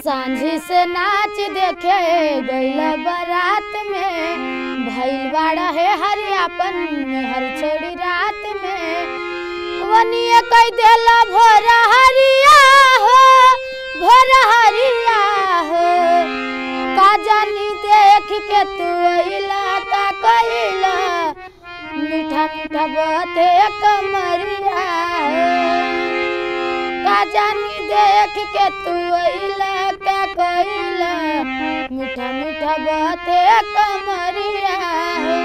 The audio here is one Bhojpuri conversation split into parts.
सांझी से नाच देखे गईल बारात में भइल बाड़ा है हरियापन हर छोड़ी रात में वनिए कह देला भोर हरिया हो भोर हरिया हो का जानी देख के तू अइला का कइला मीठा मीठा बाते कमरिया हो का जानी देख के तू अइला का कइला मीठा मीठा बाते कमरिया हो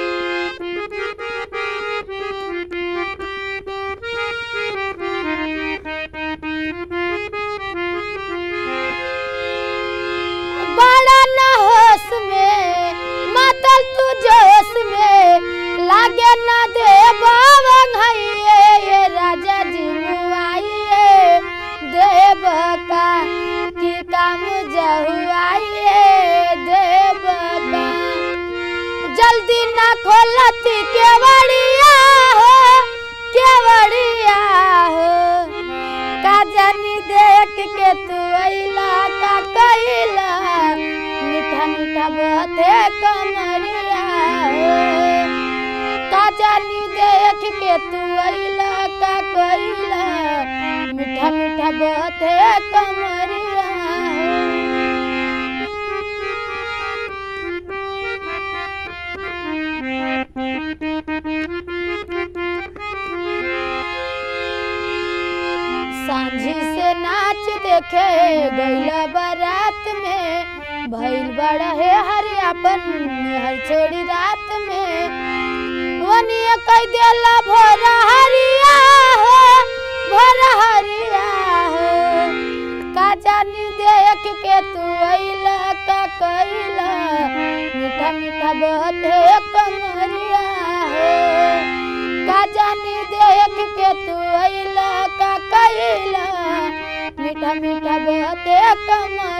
बड़ा न होश में मातल तू जोश में लागे न दे बावन हइये ये राजा जी मुआइए देव का की काम जहुआइए देव का जल्दी ना खोलती केवड़िया हो केवड़िया हो का जानी देख के तू अइला का कइला मीठा मीठा बाते कमरिया हो का जानी देख के तू अइला का कइला मीठा मीठा बाते कमरिया हो सांझी से नाच देखे गईला बारात में भइल बड़ा है हरियापन हर छोड़ी रात में वनिया कह देला भोर हरिया हो भोर हरिया हो का जानी देख के तू अइला का कइला मीठा मीठा बहते कमरिया हो का जानी देख के तू अइला का कइला मीठा मीठा बहते कमरिया